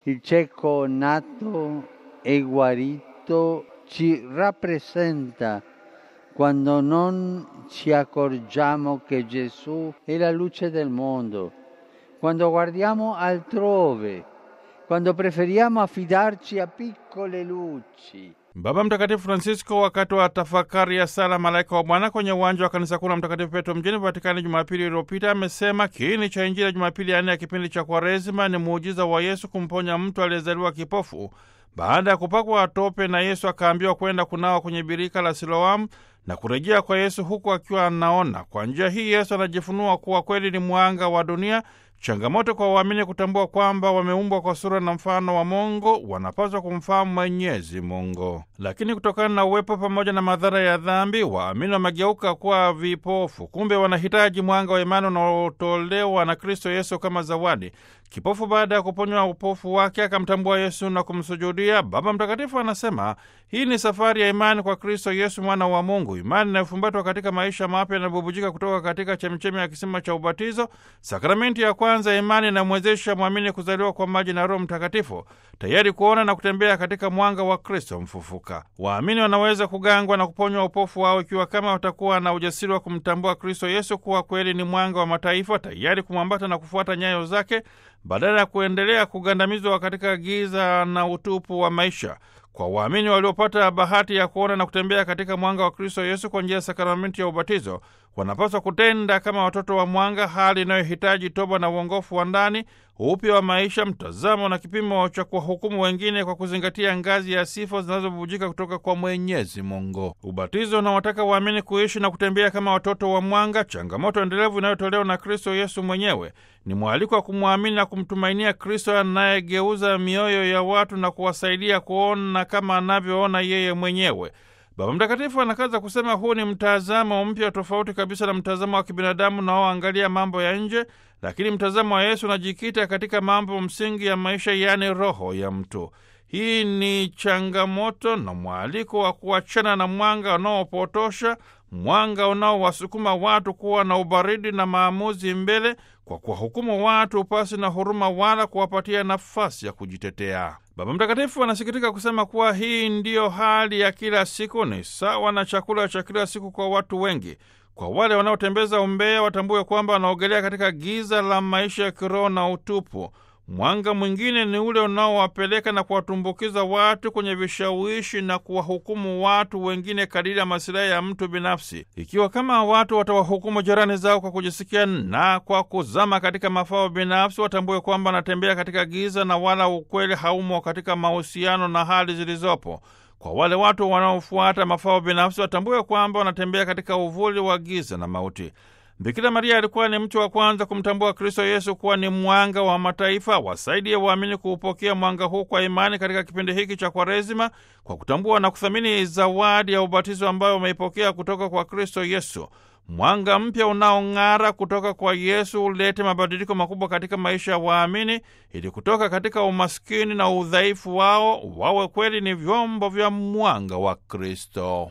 Il cieco nato e guarito ci rappresenta quando non ci accorgiamo che Gesù è la luce del mondo, quando guardiamo altrove, quando preferiamo affidarci a piccole luci. Baba Mtakatifu Francisco wakati wa tafakari ya sala malaika wa Bwana kwenye uwanja wa kanisa kuu la Mtakatifu Petro mjini Vatikani Jumapili iliyopita amesema kiini cha Injili ya Jumapili ya nne ya kipindi cha Kwaresima ni muujiza wa Yesu kumponya mtu aliyezaliwa kipofu baada ya kupakwa tope na Yesu akaambiwa kwenda kunawa kwenye birika la Siloamu na kurejea kwa Yesu huku akiwa anaona. Kwa njia hii Yesu anajifunua kuwa kweli ni mwanga wa dunia. Changamoto kwa waamini kutambua kwamba wameumbwa kwa sura na mfano wa Mungu, wanapaswa kumfahamu Mwenyezi Mungu. Lakini kutokana na uwepo pamoja na madhara ya dhambi, waamini wamegeuka kuwa vipofu. Kumbe wanahitaji mwanga wa imani unaotolewa na Kristo Yesu kama zawadi. Kipofu baada ya kuponywa upofu wake akamtambua Yesu na kumsujudia. Baba Mtakatifu anasema hii ni safari ya imani kwa Kristo Yesu, mwana wa Mungu, imani inayofumbatwa katika maisha mapya yanayobubujika kutoka katika chemchemi ya kisima cha ubatizo. Sakramenti ya kwanza ya imani inamwezesha mwamini kuzaliwa kwa maji na Roho Mtakatifu, tayari kuona na kutembea katika mwanga wa Kristo mfufuka. Waamini wanaweza kugangwa na kuponywa upofu wao ikiwa kama watakuwa na ujasiri wa kumtambua Kristo Yesu kuwa kweli ni mwanga wa mataifa, tayari kumwambata na kufuata nyayo zake badala ya kuendelea kugandamizwa katika giza na utupu wa maisha. Kwa waamini waliopata bahati ya kuona na kutembea katika mwanga wa Kristo Yesu kwa njia ya sakramenti ya ubatizo, wanapaswa kutenda kama watoto wa mwanga, hali inayohitaji toba na uongofu wa ndani, upya wa maisha, mtazamo na kipimo cha kuwahukumu wengine kwa kuzingatia ngazi ya sifa zinazobubujika kutoka kwa Mwenyezi Mungu. Ubatizo unawataka waamini kuishi na kutembea kama watoto wa mwanga, changamoto endelevu inayotolewa na Kristo Yesu mwenyewe. Ni mwaliko wa kumwamini na kumtumainia Kristo anayegeuza mioyo ya watu na kuwasaidia kuona kama anavyoona yeye mwenyewe. Baba Mtakatifu anakaza kusema huu ni mtazamo mpya tofauti kabisa na mtazamo wa kibinadamu unaoangalia mambo ya nje, lakini mtazamo wa Yesu unajikita katika mambo msingi ya maisha, yaani roho ya mtu. Hii ni changamoto na mwaliko wa kuachana na mwanga unaopotosha, mwanga unaowasukuma watu kuwa na ubaridi na maamuzi mbele, kwa kuwahukumu watu pasi na huruma wala kuwapatia nafasi ya kujitetea. Baba Mtakatifu anasikitika kusema kuwa hii ndiyo hali ya kila siku, ni sawa na chakula cha kila siku kwa watu wengi. Kwa wale wanaotembeza umbea, watambue kwamba wanaogelea katika giza la maisha ya kiroho na utupu. Mwanga mwingine ni ule unaowapeleka na kuwatumbukiza watu kwenye vishawishi na kuwahukumu watu wengine kadiri ya masilahi ya mtu binafsi. Ikiwa kama watu watawahukumu jirani zao kwa kujisikia na kwa kuzama katika mafao binafsi, watambue kwamba wanatembea katika giza na wala ukweli haumo katika mahusiano na hali zilizopo. Kwa wale watu wanaofuata mafao binafsi, watambue kwamba wanatembea katika uvuli wa giza na mauti. Bikira Maria alikuwa ni mtu wa kwanza kumtambua Kristo Yesu kuwa ni mwanga wa mataifa. Wasaidie waamini kuupokea mwanga huu kwa imani katika kipindi hiki cha Kwaresima, kwa kutambua na kuthamini zawadi ya ubatizo ambayo wameipokea kutoka kwa Kristo Yesu. Mwanga mpya unaong'ara kutoka kwa Yesu ulete mabadiliko makubwa katika maisha ya waamini, ili kutoka katika umaskini na udhaifu wao wawe kweli ni vyombo vya mwanga wa Kristo.